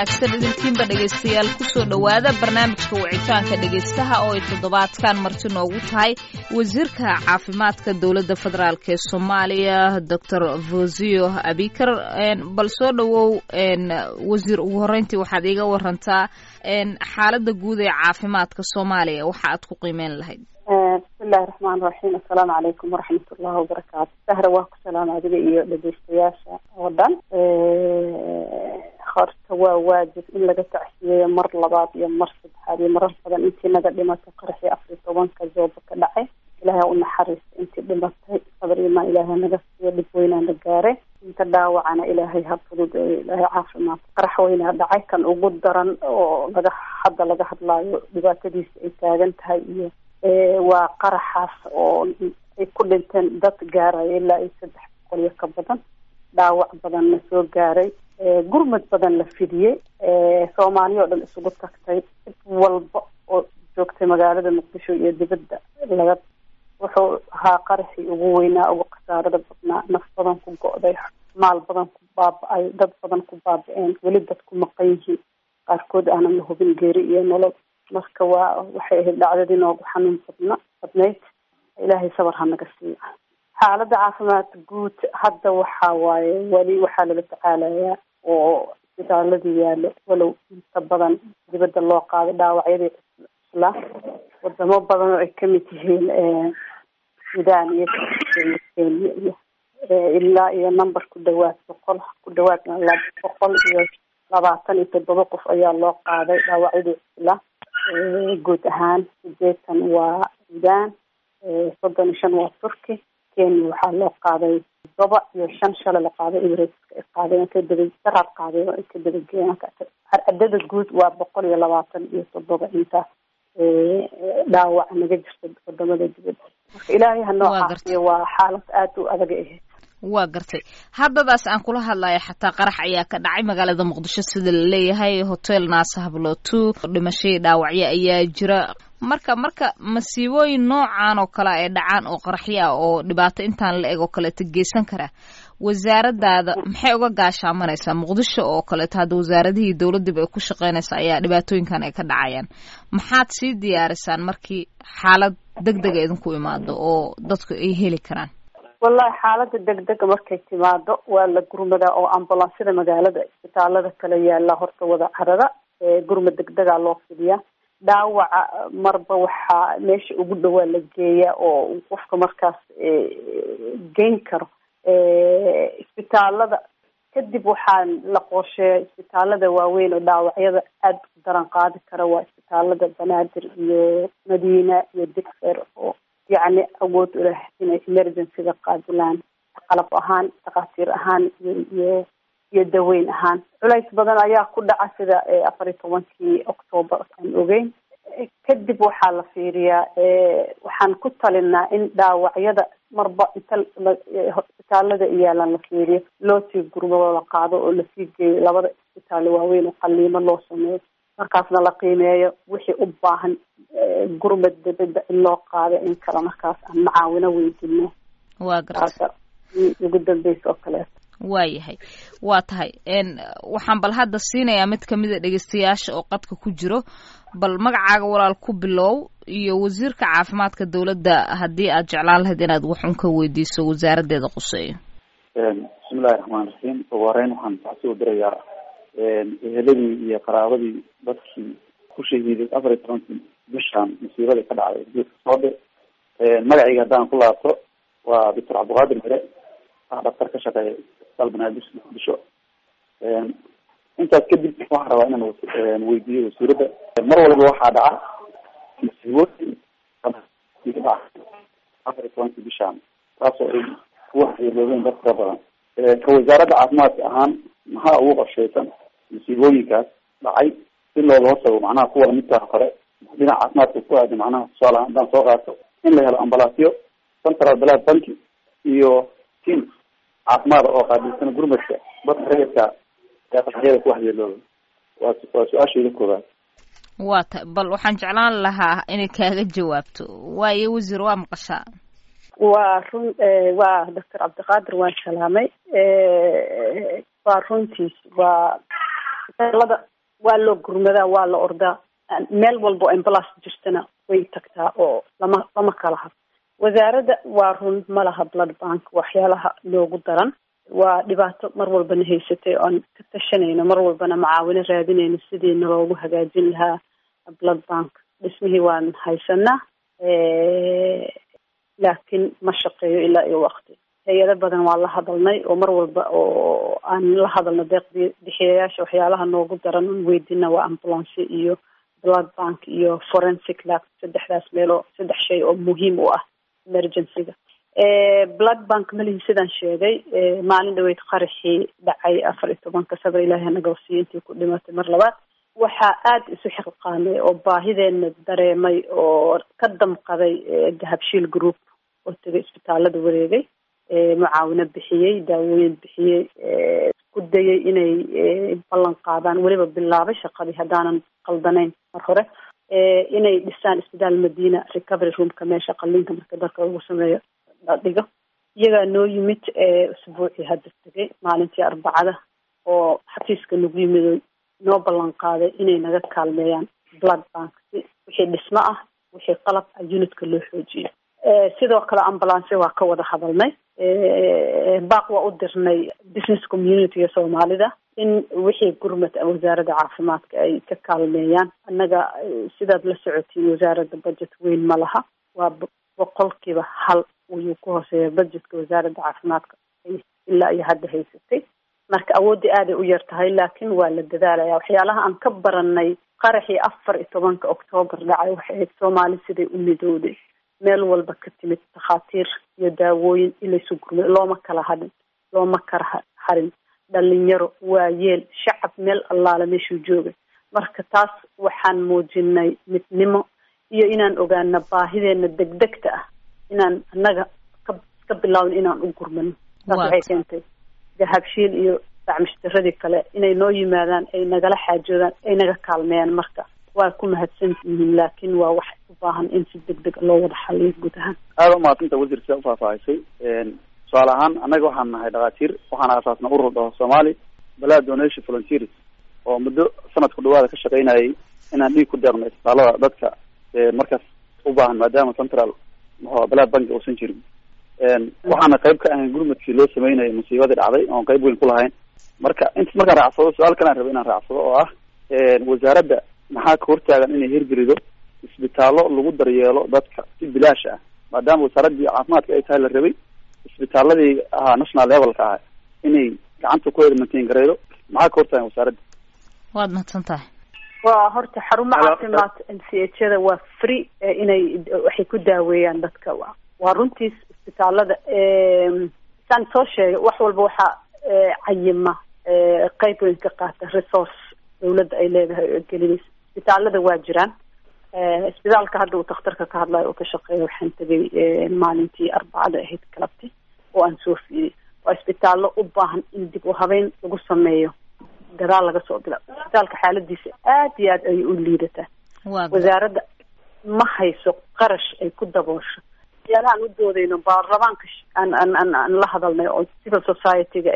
wanaagsan idinkiinba dhegaystayaal kusoo dhowaada barnaamijka wicitaanka dhegaystaha oo ay toddobaadkan marti noogu tahay wasiirka caafimaadka dowladda federaalk ee soomaaliya doctor vosio abikar bal soo dhowow wasiir ugu horreyntii waxaad iiga warantaa xaaladda guud ee caafimaadka soomaaliya waxa aad ku qiimeyn lahayd bismillahi raxmaan raxiim assalaamu calaykum waraxmat ullahi wabarakaatu sahra waa ku salaama adiga iyo dhegeystayaasha oo dhan horta waa waajib in laga tacsiyeeyo mar labaad iyo mar saddexaad iyo marar badan intii naga dhimatay qaraxii afar tobanka zooba ka dhacay ilaahay u naxariista intii dhimatay sabar imaan ilaahay naga siiyo dhib weynaa la gaaray inta dhaawacana ilaahay ha fudud ilaahay caafimaad qarax weynaa dhacay kan ugu daran oo laga hadda laga hadlaayo dhibaatadiisa ay taagan tahay iyo waa qaraxaas oo ay ku dhinteen dad gaaraya ilaa iyo saddex boqol iyo ka badan dhaawac badanna soo gaaray gurmad badan la fidiyey soomaaliya oo dhan isugu tagtay cid walba oo joogtay magaalada muqdisho iyo dibadda laga wuxuu ahaa qaraxii ugu weynaa ugu khasaarada badnaa naf badan ku go-day maal badan ku baaba-ay dad badan ku baaba-een weli dad ku maqan yihiin qaarkood aanan la hubin geeri iyo nolol marka waa waxay ahayd dhacdadii noogu xanuun badna badnayd ilaahay sabar ha naga siiyo xaaladda caafimaad guud hadda waxa waaye weli waxaa lala tacaalayaa oo isbitaaladii yaalo walow inta badan dibadda loo qaaday dhaawacyadii islaa wadamo badan oo ay kamid yihiin sudan iyo kenya iyo ilaa iyo number ku dhawaad boqol ku dhawaad boqol iyo labaatan iyo toddoba qof ayaa loo qaaday dhaawacyadii islaa guud ahaan sideetan waa sudan soddon iyo shan waa turkey kenya waxaa loo qaaday todoba iyo shan shalay la qaaday emirateska ay qaadeen ka daba daraad qaadeen oo ay ka dabageeyeen cadada guud waa boqol iyo labaatan iyo toddoba inta dhaawac naga jirta wadamada dibadda marka ilaahay hanoo caafiyo waa xaalad aada u adag ahayd waa gartay haddadaas aan kula hadlayo xataa qarax ayaa ka dhacay magaalada muqdisho sida la leeyahay hotel naasa hablotu dhimashadii dhaawacyo ayaa jira marka marka masiibooyin noocan oo kale ay dhacaan oo qaraxyo ah oo dhibaato intaan la eg oo kaleeto geysan kara wasaaradaada maxay uga gaashaamanaysaa muqdisho oo kaleeto hadda wasaaradihii dowladdiiba ay ku shaqeynaysa ayaa dhibaatooyinkan ay ka dhacayaan maxaad sii diyaarisaan markii xaalad deg dega idinku imaado oo dadku ay heli karaan wallahi xaalada degdega markay timaado waa la gurmadaa oo ambulansyada magaalada isbitaalada kale yaala horta wada carada gurmad degdegaa loo fidiyaa dhaawaca marba waxaa meesha ugu dhawaa la geeyaa oo qofka markaas geyn karo isbitaalada kadib waxaa la qorsheeya isbitaalada waaweyn oo dhaawacyada aada u daran qaadi kara waa isbitaalada banaadir iyo madiina iyo digfer oo yacni awood u leh inay emergencyga qaadilaan qalab ahaan dhakhaatiir ahaan iyo iyo iyo daweyn ahaan culays badan ayaa ku dhaca sida afar iyo tobankii octoobar aan ogeyn kadib waxaa la fiiriyaa waxaan ku talinaa in dhaawacyada marba inta isbitaalada iyaalan la fiiriyo loo sii gurmado la qaado oo lasii geeyo labada isbitaal waaweyn oo qaliimo loo sameeyo markaasna la qiimeeyo wixii u baahan gurmad dibadda in loo qaado in kale markaas aan macaawino weydino waa garta ugu dambeysa oo kaleeto waayahay waa tahay waxaan bal hadda siinayaa mid kamida dhegeystayaasha oo qadka ku jiro bal magacaaga walaal ku bilow iyo wasiirka caafimaadka dowladda haddii aad jeclaan lahayd inaad wax un ka weydiiso wasaaraddeeda quseeyo bismillahi raxmaan raxiim ugu horeyn waxaan taxsi u dirayaa eheladii iyo qaraabadii dadkii ku shahiiday afar iyo tobankii bishaan masiibadii ka dhacday geedka soodhe magacayga haddaan ku laabto waa doctor cabdiqaadir mere ah dhaktar ka shaqeeya isbitaal banaadir muqdisho intaas kadib waxaan rabaa inaan weydiiyo wasiiradda mar walba waxaa dhaca masiibooyin afar iyo tobankii bishaan taasoo ay ku waxyeeloobeen dad fara badan ka wasaaradda caafimaadka ahaan maxaa ugu qorsheysan masiibooyinkaas dhacay si looga hortago macnaha kuwa lamidkaa hore dhinaca caafimaadka ku aada macnaha tusaale ahaan haddaan soo qaato in la helo ambalaasyo central balad banki iyo team caafimaada oo qaabilsan gurmadka dadka rayidka ee qaraxyada ku waxyeelooba waa waa su-aashayda koobaad waa ta bal waxaan jeclaan lahaa inay kaaga jawaabto waayo wasiir waa maqashaa waa run waa doctor cabdiqaadir waan salaamay waa runtiis waa isbitaalada waa loo gurmadaa waa la ordaa meel walbo ambulance jirtana way tagtaa oo lama lama kala had wasaaradda waa run ma laha blood bank waxyaalaha noogu daran waa dhibaato mar walbana haysatay oan ka tashanayno mar walbana macaawino raadinayno sidiina loogu hagaajin lahaa blood bank dhismihii waan haysanaa laakiin ma shaqeeyo ilaa iyo waqti hay-ado badan waa la hadalnay oo mar walba oo aan la hadalno deeq bixiyayaasha waxyaalaha noogu daran on weydina waa ambulance iyo blood bank iyo forensic lab saddexdaas meeloo saddex shay oo muhiim u ah emergencyga blood bank malihii sidaan sheegay maalin dhaweyd qaraxii dhacay afar iyo tobanka sabr ilaahi naga wasiiya intii ku dhimatay mar labaad waxaa aada isu xilqaamay oo baahideena dareemay oo ka damqaday dahabshiil group oo tegay isbitaalada wareegay mucaawino bixiyey daawooyin bixiyey ku dayay inay ballan qaadaan weliba bilaabay shaqadii haddaanan qaldanayn mar hore inay dhisaan isbitaal madina recovery roomka meesha qalliinka marka dalka lagu sameeyo la dhigo iyagaa noo yimid usbuucii hadda tegay maalintii arbacada oo xafiiska nagu yimid noo ballan qaaday inay naga kaalmeeyaan blood bank si wixii dhismo ah wixii qalab ah unitka loo xoojiyo sidoo kale ambulance waa ka wada hadalnay baaq waa u dirnay business communityga soomaalida in wixii gurmad wasaaradda caafimaadka ay ka kaalmeeyaan annaga sidaad la socotiin wasaaradda budget weyn ma laha waa boqolkiiba hal ayuu ku hooseeya budgetka wasaaradda caafimaadka ilaa iyo hadda haysatay marka awooddii aaday u yar tahay laakiin waa la dadaalaya waxyaalaha aan ka baranay qaraxii afar iyo tobanka octoobar dhacay waxay ahayd soomaali siday u midowday meel walba ka timid takhaatiir iyo daawooyin ilaysu gurmay looma kala hadhin looma kala harin dhalinyaro waayeel shacab meel allaale meeshuu joogay marka taas waxaan muujinay midnimo iyo inaan ogaana baahideena degdegta ah inaan annaga ka ka bilaawin inaan u gurmano taas waxay keentay dahabshiil iyo dacmishtiradii kale inay noo yimaadaan ay nagala xaajoodaan ay naga kaalmeeyaan marka waa ku mahadsan yihiin laakiin waa wax u baahan in si deg deg loo wada xaliyo guud ahaan aada umahadsanta wasiir sidaa ufaahfaahisay tusaale ahaan annaga waxaan nahay dhakhaatiir waxaan asaasna urur dhaho somaali balaa donation volunteers oo muddo sanadku dhawaada ka shaqaynayay inaan dhiig ku deeqno isbitaalada dadka markaas u baahan maadaama central mxua balaa banki uusan jirin waxaana qayb ka ahayn gurmadkii loo sameynayay musiibadii dhacday oon qayb weyn ku lahayn marka intas markaan raacsado su-aal kalaan raba inaan raacsado oo ah wasaaradda maxaa ka hortaagan inay hirgelido isbitaallo lagu daryeelo dadka si bilaash ah maadaama wasaaraddii caafimaadka ay tahay la rabay isbitaaladii ahaa national levelka ah inay gacanta ku edmantain gareydo maxaa ka hortaagan wasaaradda waad mahadsan tahay waa horta xarumo caafimaad m c h da waa free inay waxay ku daaweeyaan dadka waa runtiis isbitaalada saan soo sheegay wax walba waxaa cayima qeyb weyn ka qaata resource dawladda ay leedahay oo gelinaysa isbitaalada waa jiraan isbitaalka hadda uu takhtarka ka hadlayo oo ka shaqeeya waxaan tegay maalintii arbacada ahayd galabti oo aan soo fiiriyay waa isbitaallo u baahan in dib u habeyn lagu sameeyo gadaal laga soo bila isbitaalka xaaladiisa aad iyo aad ayay u liidataa wasaaradda ma hayso qarash ay ku daboosho waxyaalahaan u doodayno baarlamaanka aan aan aan aan la hadalnay oo civil society-ga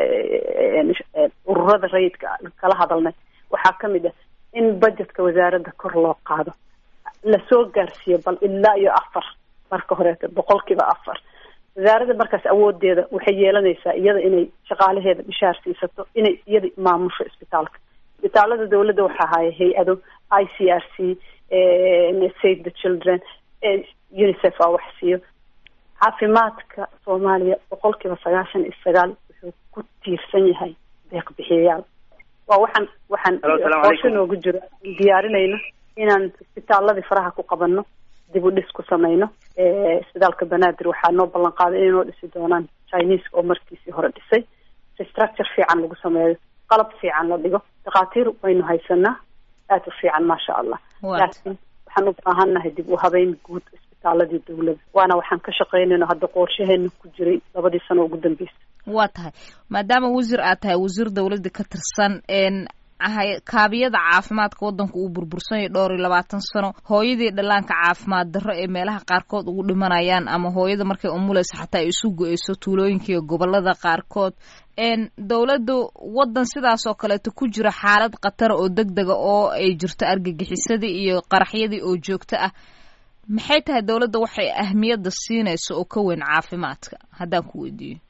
ururada rayidka kala hadalnay waxaa kamid ah in budgetka wasaaradda kor loo qaado lasoo gaarsiiyo bal ilaa iyo afar marka horeeta boqolkiiba afar wasaaradda markaas awoodeeda waxay yeelanaysaa iyada inay shaqaalaheeda bishaar siisato inay iyada maamusho isbitaalka isbitaalada dawladda waxaa haya hay-ado i c r c save the children unicef aa wax siiyo caafimaadka soomaaliya boqolkiiba sagaashan iyo sagaal wuxuu ku tiirsan yahay deeq bixiyayaal waa waxaan waxaan qoosho noogu jiro diyaarinayno inaan isbitaaladii faraha ku qabano dib u dhis ku samayno isbitaalka banaadir waxaa noo ballan qaaday inay noo dhisi doonaan chineska oo markiisii hore dhisay restructure fiican lagu sameeyo qalab fiican la dhigo dhakhaatiir waynu haysanaa aad u fiican maasha allah laakiin waxaan u baahannahay dib u habeyn guud isbitaaladii dawladda waana waxaan ka shaqaynayno hadda qorshaheena ku jiray labadii sano ugu dambeysay waa tahay maadaama wasiir aad tahay wasiir dawladda ka tirsan ahay kaabiyada caafimaadka waddanka uu burbursanyay dhowr iyo labaatan sano hooyadii dhallaanka caafimaad darro ee meelaha qaarkood ugu dhimanayaan ama hooyada markay umulaysa xataa ay isu go-eyso tuulooyinka iyo gobolada qaarkood dowladdu waddan sidaas oo kaleeto ku jira xaalad khatara oo deg dega oo ay jirto argagixisadii iyo qaraxyadii oo joogto ah maxay tahay dowladda waxay ahmiyadda siinayso oo ka weyn caafimaadka haddaan ku weydiiyo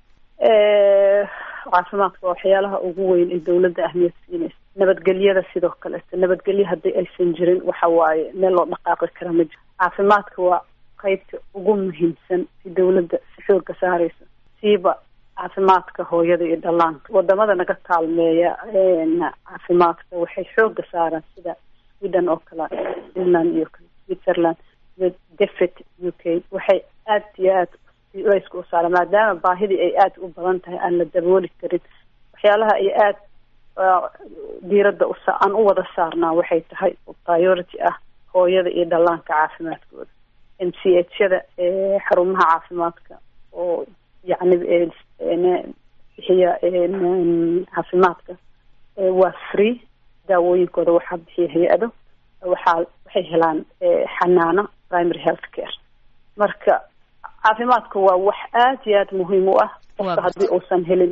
caafimaadka waa waxyaalaha ugu weyn ee dowladda ahmiyad siinaysa nabadgelyada sidoo kaleeto nabadgelyo haddii aysan jirin waxa waaye meel loo dhaqaaqi kara ma jiro caafimaadka waa qeybta ugu muhiimsan si dowladda si xooga saaraysa siiba caafimaadka hooyada iyo dhallaanka wadamada naga kaalmeeya caafimaadka waxay xooga saaraan sida sweden oo kale finland iyo switzerland iyo defet u k waxay aad iyo aad layska u saara maadaama baahidii ay aada u badan tahay aan la dabooli karin waxyaalaha ay aada diiradda usa aan u wada saarnaa waxay tahay priority ah hooyada iyo dhallaanka caafimaadkooda m c h yada xarumaha caafimaadka oo yacni bixiya caafimaadka waa free daawooyinkooda waxaa bixiya hay-ado waxaa waxay helaan xanaano primary health care marka caafimaadka waa wax aada iyo aada muhiim u ah qofka haddii uusan helin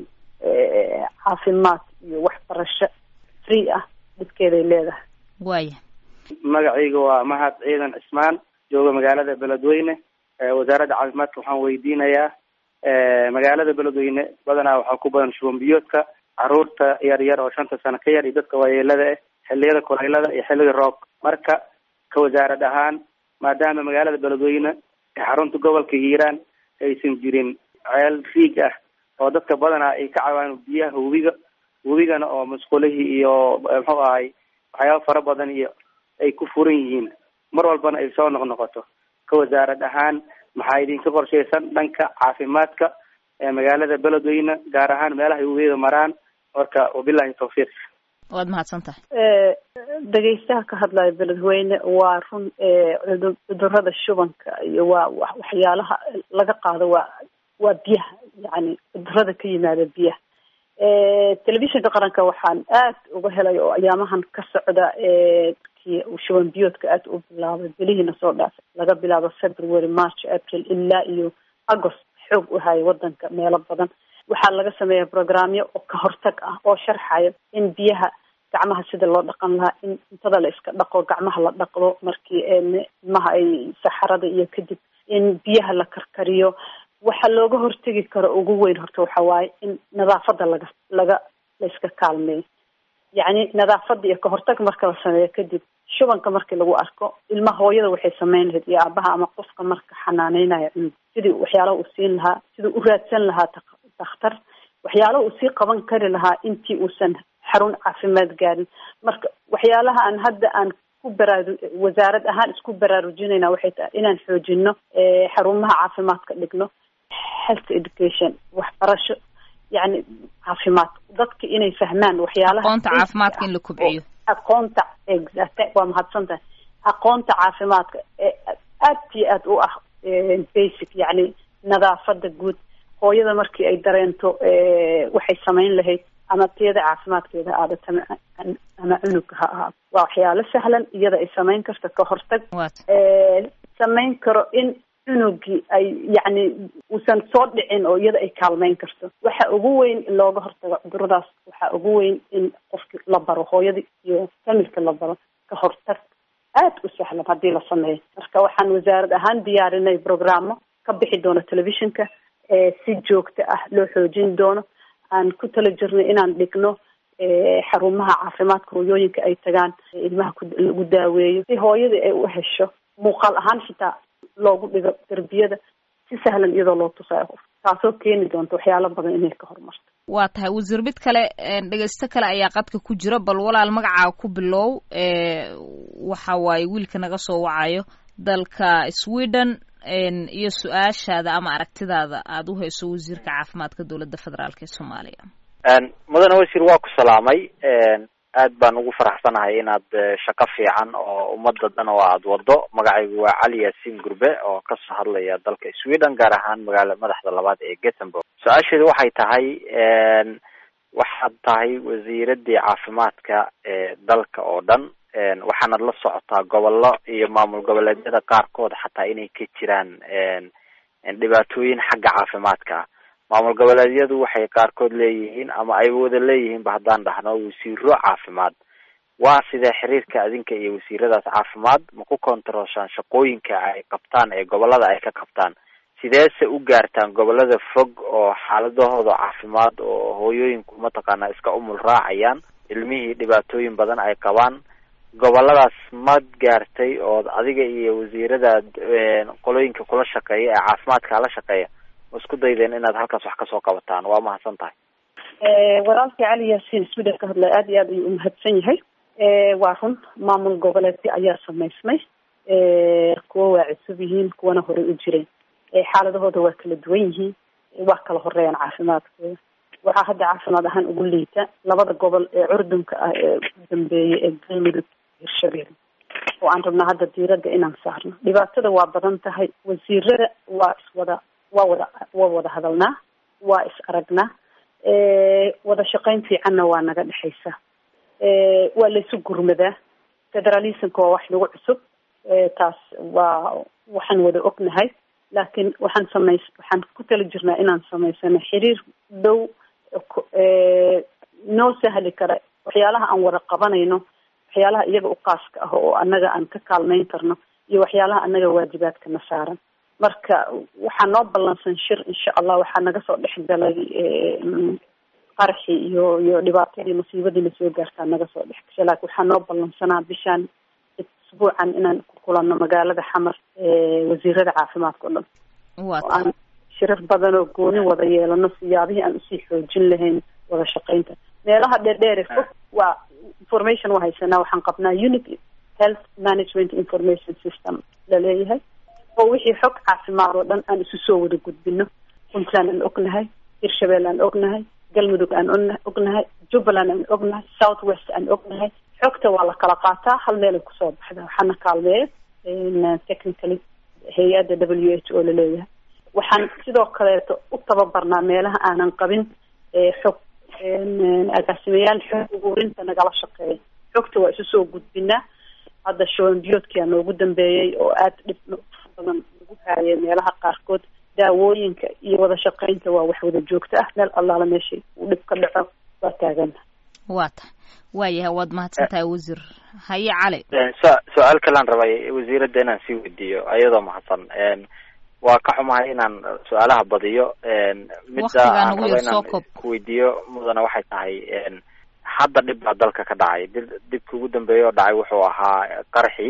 caafimaad iyo waxbarasho free ah dhibkeeday leedahay waya magacayga waa mahad ciidan cismaan jooga magaalada beledweyne wasaaradda caafimaadka waxaan weydiinayaa magaalada beledweyne badanaa waxaa ku badan shuban biyoodka caruurta yar yar oo shanta sano ka yar iyo dadka waayeelada ah xilliyada kuleylada iyo xilliga roog marka ka wasaarad ahaan maadaama magaalada beledweyne xarunta gobolka hiiraan aysan jirin ceel riig ah oo dadka badanaa ay ka caawaan biyaha webiga webigana oo musqulihii iyo muxuu ahay waxyaaba fara badan iyo ay ku furan yihiin mar walbana ay soo noqnoqoto ka wasaarad ahaan maxaa idinka qorshaysan dhanka caafimaadka ee magaalada beledweyne gaar ahaan meelaha ay webiyada maraan marka wabilahi tawfiiq waad mahadsan tahay dhegeystaha ka hadlaya beledweyne waa run cudurada shubanka iyo waa waxyaalaha laga qaado waa waa biyaha yani cudurada ka yimaada biyaha telefishinka qaranka waxaan aad uga helay oo ayaamahan ka socda kii shuban biyoodka aad u bilaabay bilihiina soo dhaafay laga bilaabo february march april ilaa iyo agost xoog u haya wadanka meelo badan waxaa laga sameeya programyo oo ka hortag ah oo sharxayo in biyaha gacmaha sida loo dhaqan lahaa in cuntada la iska dhaqo gacmaha la dhaqdo markii ilmaha ay saxarada iyo kadib in biyaha la karkariyo waxa looga hortegi karo ugu weyn horta waxa waaye in nadaafada laga laga la iska kaalmeeyo yacni nadaafada iyo kahortag marka la sameeyo kadib shubanka markii lagu arko ilmaha hooyada waxay sameyn lahayd iyo aabaha ama qofka marka xanaaneynaya cunug sidii waxyaalaha uu siin lahaa sidii u raadsan lahaa dakhtar waxyaalaha uu sii qaban kari lahaa intii uusan xarun caafimaad gaarin marka waxyaalaha aan hadda aan ku baraaru wasaarad ahaan isku baraarujinayna waxay tahay inaan xoojino xarumaha caafimaadka dhigno health education waxbarasho yani caafimaad dadka inay fahmaan waxyaalaha aqoonta caafimaadka in la kubciyo aqoonta exact waa mahadsan tahay aqoonta caafimaadka ee aad iyo aad u ah basic yani nadaafada guud hooyada markii ay dareento waxay samayn lahayd ama tiyada caafimaadkeeda aadata ama cunugka ha ahaado waa waxyaalo sahlan iyada ay samayn karto ka hortag samayn karo in cunugii ay yacni uusan soo dhicin oo iyada ay kaalmeyn karto waxa ugu weyn in looga hortago cuduradaas waxa ugu weyn in qofki la baro hooyadii iyo familka la baro ka hortag aada u sahlan haddii la sameeyo marka waxaan wasaarad ahaan diyaarinay programmo ka bixi doono telefishinka si joogto ah loo xoojin doono aan ku tala jirnay inaan dhigno xarumaha caafimaadka hooyooyinka ay tagaan ilmaha lagu daaweeyo si hooyadii ay u hesho muuqaal ahaan xitaa loogu dhigo derbiyada si sahlan iyadoo loo tusayo qof taasoo keeni doonta waxyaalo badan inay ka horumarto waa tahay wasiir mid kale dhegeysto kale ayaa qadka ku jira bal walaal magacaa ku bilow waxa waaye wiilka naga soo wacayo dalka sweden iyo su-aashaada ama aragtidaada aada u hayso wasiirka caafimaadka dowladda federaalk ee soomaaliya mudane wasiir waa ku salaamay aad baan ugu faraxsanahay inaad shaqo fiican oo ummadda dhan oo aada wado magacaygu waa cali yaasiin gurbe oo kasoo hadlaya dalka sweden gaar ahaan magaala madaxda labaad ee gothenburg su-aasheedu waxay tahay waxaad tahay wasiiradii caafimaadka ee dalka oo dhan waxaanad la socotaa gobollo iyo maamul goboleedyada qaarkood xataa inay ka jiraan dhibaatooyin xagga caafimaadka maamul goboleedyadu waxay qaarkood leeyihiin ama ay wada leeyihiinba haddaan dhahno wasiiro caafimaad waa sidee xiriirka adinka iyo wasiiradaas caafimaad ma ku kontarooshaan shaqooyinka ay qabtaan ee gobolada ay ka qabtaan sideese u gaartaan gobolada fog oo xaaladahooda caafimaad oo hooyooyinku mataqaanaa iska umul raacayaan ilmihii dhibaatooyin badan ay qabaan goboladaas mad gaartay oo adiga iyo wasiirada qolooyinka kula shaqeeya ee caafimaadka la shaqeeya ma isku daydeen inaad halkaas wax kasoo qabataan waa mahadsan tahay walaalkii cali yaasiin sweden ka hadlay aada iyo aad ayuu umahadsan yahay waa run maamul goboleedyo ayaa samaysmay kuwa waa cusub yihiin kuwana horey u jireen xaaladahooda waa kala duwan yihiin waa kala horeeyaan caafimaadkooda waxaa hadda caafimaad ahaan ugu liita labada gobol ee curdunka ah ee ugu dambeeyay ee galmudug hirshabelle oo aan rabnaa hadda diiradda inaan saarno dhibaatada waa badan tahay wasiirada waa iswada waa wada waa wada hadalnaa waa is aragnaa wada shaqayn fiicanna waa naga dhexaysa waa laysu gurmadaa federalismka waa wax nagu cusub taas waa waxaan wada ognahay laakiin waxaan samays waxaan ku tala jirnaa inaan samaysano xiriir dhow noo sahli kara waxyaalaha aan wada qabanayno waxyaalaha iyaga u qaaska ah oo annaga aan ka kaalmayn karno iyo waxyaalaha annaga waajibaadkana saaran marka waxaa noo ballansan shir insha allah waxaa naga soo dhex galay qaraxii iyo iyo dhibaatadii masiibadiina soo gaartaa naga soo dhex gashay laakiin waxaa noo ballansanaa bishaan isbuucan inaan ku kulanno magaalada xamar wasiirada caafimaadka o dhan oo aan shirar badan oo gooni wada yeelano siyaabihii aan usii xoojin lahayn wada shaqaynta meelaha dheerdheere fog waa information waa haysanaa waxaan qabnaa unity health management information system laleeyahay oo wixii xog caafimaad oo dhan aan isu soo wada gudbino puntland aan ognahay hirshabelle aan ognahay galmudug aan ognahay jubbaland aan ognahay south west aan ognahay xogta waa la kala qaataa hal meelay kusoo baxda waxaana kaalmeeya technically hay-adda w h o laleeyahay waxaan sidoo kaleeto u tababarnaa meelaha aanan qabin xog agaasimayaal xog ururinta nagala shaqeeya xogta waa isu soo gudbinaa hadda shoonbiyoodkia noogu dambeeyey oo aada dhib badan lagu haayay meelaha qaarkood daawooyinka iyo wada shaqaynta waa wax wada joogto ah meel allaala meeshay uu dhib ka dhaco waa taagana waa tahay waayahay waad mahadsan tahay wasiir haye cali su- su-aal kalaan rabay wasiiradda inaan sii weydiiyo ayadoo mahadsan waa ka xumahay inaan su-aalaha badiyo midda aan rabo inaan kuweydiiyo mudana waxay tahay hadda dhib baa dalka ka dhacay di dibka ugu dambeeya oo dhacay wuxuu ahaa qaraxii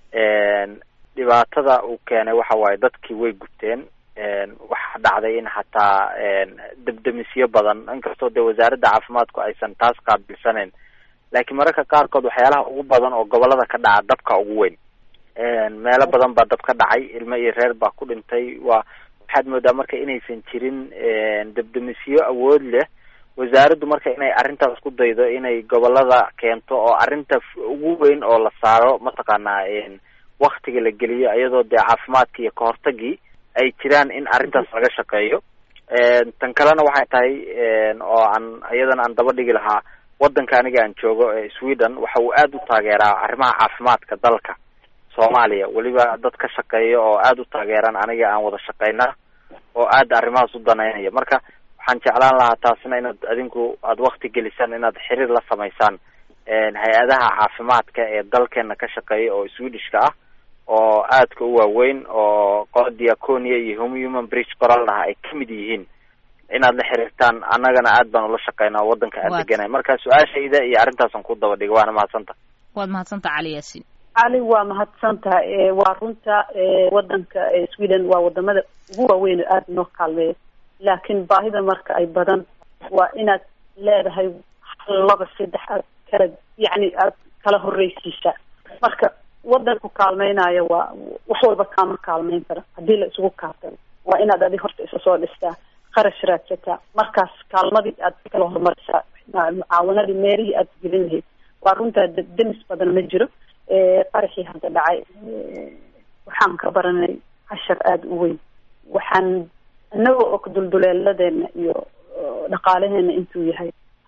dhibaatada uu keenay waxa waaye dadkii way gubteen waxaa dhacday in xataa debdemisyo badan inkastoo dee wasaaradda caafimaadku aysan taas qaabilsaneyn laakiin mararka qaarkood waxyaalaha ugu badan oo gobolada ka dhaca dabka ugu weyn meelo badan baa dab ka dhacay ilmo iyo reer baa ku dhintay waa waxaad moodaa marka inaysan jirin debdemisyo awood leh wasaaraddu marka inay arrintaas ku daydo inay gobolada keento oo arrinta ugu weyn oo la saaro mataqaanaa waktiga la geliyo iyadoo dee caafimaadki iyo kahortagii ay jiraan in arrintaas laga shaqeeyo tan kalena waxay tahay oo aan iyadana aan daba dhigi lahaa waddanka aniga aan joogo ee sweden waxa uu aada u taageeraa arrimaha caafimaadka dalka soomaaliya weliba dad ka shaqeeya oo aada u taageeraan aniga aan wada shaqeyna oo aada arrimahaas u danaynaya marka waxaan jeclaan lahaa taasina inaad adinku aada wakti gelisaan inaad xiriir la samaysaan hay-adaha caafimaadka ee dalkeena ka shaqeeya oo swedishka ah oo aadka u waaweyn oo qola diaconia iyo human bridge qoral dhaha ay kamid yihiin inaad la xiriirtaan annagana aad baan ula shaqeynaa waddanka aan deganay marka su-aashayda iyo arrintaasan ku daba dhiga waana mahadsanta waad mahadsanta cali yaasiin cali waa mahadsantaha waa runta waddanka sweden waa wadamada ugu waaweyn oo aada noo kaalmeeya laakiin baahida marka ay badan waa inaad leedahay laba saddex aad kala yacni aad kala horreysiisaa marka waddanku kaalmeynayo waa wax walba kaama kaalmeyn kara haddii la isugu kaatalo waa inaad adi horta isa soo dhistaa qarash raadsataa markaas kaalmadii aad kala horumarisaa mucaawanadii meelihii aad gelin lahayd waa runtaa demis badan ma jiro qaraxii hadda dhacay waxaan ka baranay cashar aada u weyn waxaan inagoo og dulduleeladeena iyo dhaqaalaheena intuu yahay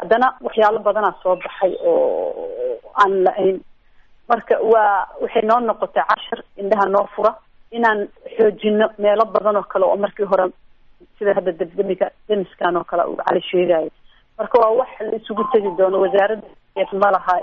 haddana waxyaalo badanaa soo baxay oo aan la-ayn marka waa waxay noo noqotay cashar indhaha noo fura inaan xoojino meelo badan oo kale oo markii hore sida hadda debdemiga demiskan oo kale uu cali sheegayo marka waa wax la isugu tegi doono wasaaradda ma laha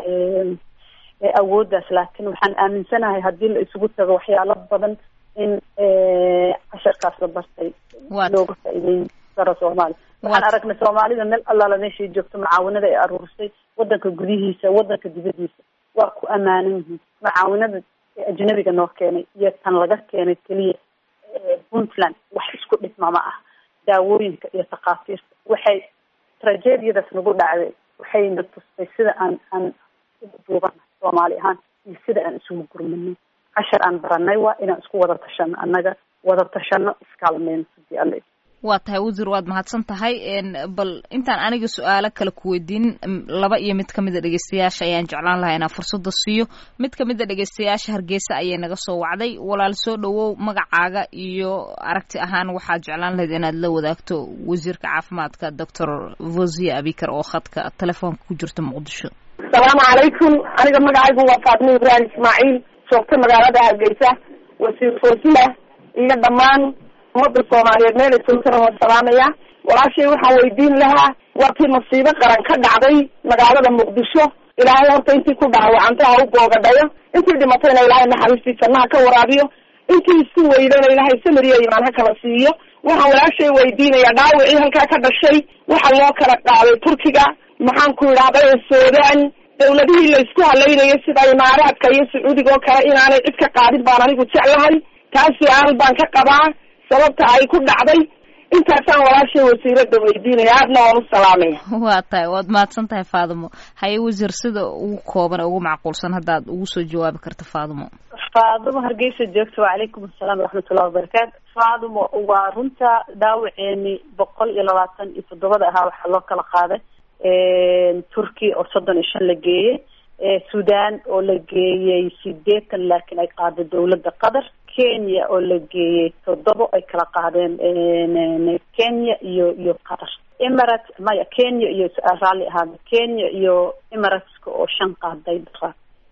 awooddaas laakiin waxaan aaminsanahay haddii la isugu tago waxyaalo badan in casharkaas la bartay looga faa'iideyn karo soomaaliya waxaan aragnay soomaalida meel allaala meeshay joogto mucaawinada ay aruurisay wadanka gudihiisa wadanka dibadiisa waa ku ammaanan yihiin mucaawinada ajnabiga noo keenay iyo tan laga keenay keliya puntland wax isku dhigma ma ah daawooyinka iyo takhaatiirta waxay tragediyadaas nagu dhacday waxayna tustay sida aan aan duubana soomaali ahaan iyo sida aan isugu gurmano cashar aan baranay waa inaan isku wada tashano annaga wada tashano iskaalmeyno hadii alle waa tahay wasiir waad mahadsan tahay bal intaan aniga su-aalo kale ku weydiin laba iyo mid kamid a dhegeystayaasha ayaan jeclaan lahaa inaan fursada siiyo mid kamid a dhegeystayaasha hargeysa ayay naga soo wacday walaal soo dhawow magacaaga iyo aragti ahaan waxaad jeclaan lahayd inaad la wadaagto wasiirka caafimaadka doctor vosia abikar oo khadka telefoonka ku jirta muqdisho asalaamu calaykum aniga magacaygu waa faatimo ibraahim ismaaciil joogta magaalada hargeysa wasiir foosila iyo dhammaan umada soomaaliyeed meelay joogtana waan salaamaya walaashay waxaan weydiin lahaa waa kii masiibo qaran ka dhacday magaalada muqdisho ilaahay horta intii ku dhaawacantay ha u boogadhayo intii dhimatayna ilaahay naxariistii jannaha ka waraabiyo intii isku weydana ilaahay samiriyo imaan ha kala siiyo waxaan walaashay weydiinayaa dhaawacii halkaa ka dhashay waxa loo kala qaaday turkiga maxaan ku idhahday suudaan dawladihii la isku halaynayay sida imaaraadka iyo sacuudiga oo kale inaanay cid ka qaadin baan anigu jeclahay taas su-aal baan ka qabaa sababta ay ku dhacday intaasaan walaashay wasiirada weydiinaya aadna waan u salaamaya waa tahay waad mahadsan tahay faadimo haye wasiir sida ugu kooban ugu macquulsan haddaad ugu soo jawaabi karto faadimo faadimo hargeysa joogta wacalaykum asalaam waraxmatullahi wabarakaatu faadimo waa runta dhaawaceeni boqol iyo labaatan iyo toddobada ahaa waxaa loo kala qaaday turkiya oo soddon iyo shan la geeyey sudan oo la geeyey sideetan laakiin ay qaaday dawladda qatar kenya oo la geeyey toddobo ay kala qaadeen kenya iyo iyo qatar emirates maya kenya iyo raalli ahaada kenya iyo emirateska oo shan qaaday dara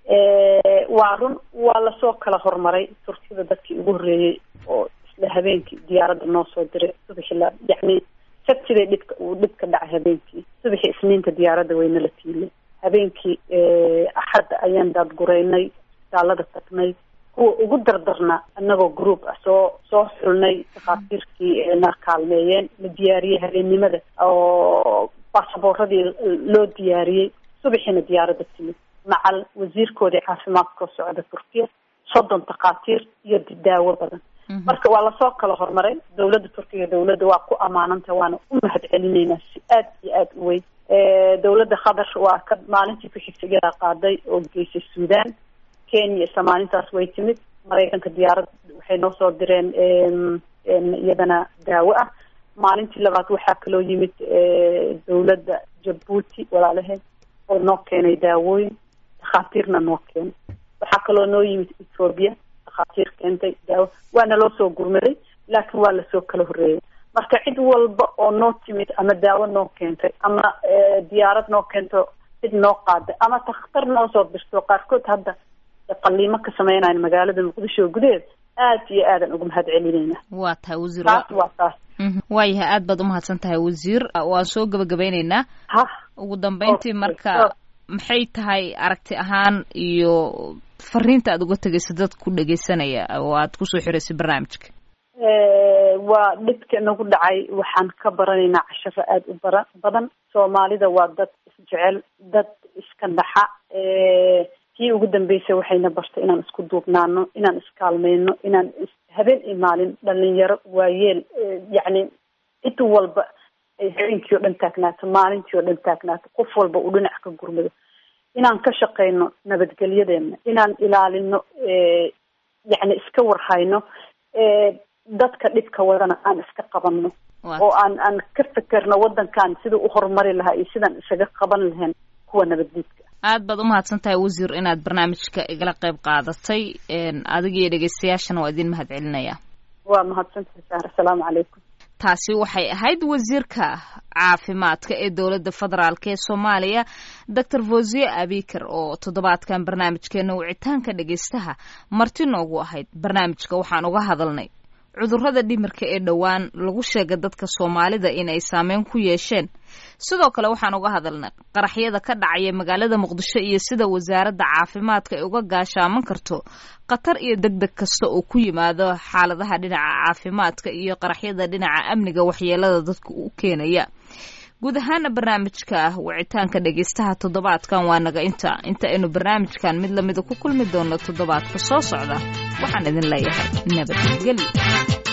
waa run waa lasoo kala hormaray turkiyada dadkii ugu horreeyey oo isla habeenkii diyaaradda noo soo diray subaxi la yacni sabtiday dhibka uu dhibka dhacay habeenkii subaxii isniinta diyaaradda wayna la tiilay habeenkii axadda ayaan daadgureynay isbitaalada tagnay kuwa ugu dardarna anagoo group ah soo soo xulnay dhakhaatiirkii na kaalmeeyeen la diyaariyey habeennimada oo baasaboorradii loo diyaariyey subaxiina diyaaradda timid macal wasiirkoodii caafimaadkao socda turkiya soddon dhakhaatiir iyo daawo badan marka waa lasoo kala hormaray dawladda turkiga dawladda waa ku ammaananta waana u mahad celineynaa si aad iyo aada u weyn dawladda qatar waa ka maalintii ku xigtay iyadaa qaaday oo geysay sudan kenya isla maalintaas way timid maraykanka diyaarad waxay noo soo direen iyadana daawo ah maalintii labaad waxaa kaloo yimid dawladda jabuuti walaalaheed oo noo keenay daawooyin dhakhaatiirna noo keenay waxaa kaloo noo yimid ethoobiya dhakhaatiir keentay daawo waana loo soo gurmaday laakiin waa lasoo kala horreeyay marka cid walba oo noo timid ama daawo noo keentay ama diyaarad noo keento cid noo qaaday ama takhtar noo soo dirto qaarkood hadda qaliimo ka sameynayan magaalada muqdisho gudaheed aad iyo aadan uga mahad celineyna waa tahay wasiir taas waa taas waayahay aad baad umahadsan tahay wasiir waan soo gabagabeyneynaa ha ugu dambeyntii marka maxay tahay aragti ahaan iyo fariinta aad uga tegaysa dad ku dhegeysanaya oo aad kusoo xiraysay barnaamijka waa dhibka nagu dhacay waxaan ka baranaynaa casharo aada u bara badan soomaalida waa dad isjecel dad iska dhaxa kii ugu dambeysay waxayna bartay inaan isku duubnaano inaan iskaalmeyno inaan habeen iyo maalin dhalinyaro waayeel yacni cid walba ay habeenkii oo dhan taagnaato maalintii oo dhan taagnaato qof walba uu dhinac ka gurmado inaan ka shaqeyno nabadgelyadeena inaan ilaalino yacni iska warhayno dadka dhibka wadana aan iska qabanno oo aan aan ka fekerno waddankan siduu u horumari lahaa iyo sidaan isaga qaban lahayn kuwa nabaddiidka aad baad umahadsan tahay wasiir inaad barnaamijka igala qayb qaadatay adiga iyo dhegeystayaashana waa idin mahad celinaya waa mahadsantahay saar asalaamu calaykum taasi waxay ahayd wasiirka caafimaadka ee dowladda federaalk ee soomaaliya doctor fosiye abikar oo toddobaadkan barnaamijkeena wicitaanka dhegaystaha marti noogu ahayd barnaamijka waxaan uga hadalnay cudurrada dhimirka ee dhowaan lagu sheega dadka soomaalida inay saameyn ku yeesheen sidoo kale waxaan uga hadalnay qaraxyada ka dhacaya magaalada muqdisho iyo sida wasaaradda caafimaadka ay uga gaashaaman karto khatar iyo deg deg kasta oo ku yimaado xaaladaha dhinaca caafimaadka iyo qaraxyada dhinaca amniga waxyeelada dadka u keenaya guud ahaana barnaamijka wicitaanka dhegaystaha toddobaadkan waa naga inta inta aynu barnaamijkan mid lamida ku kulmi doono toddobaadka soo socda waxaan idin leeyahay nabadgelyo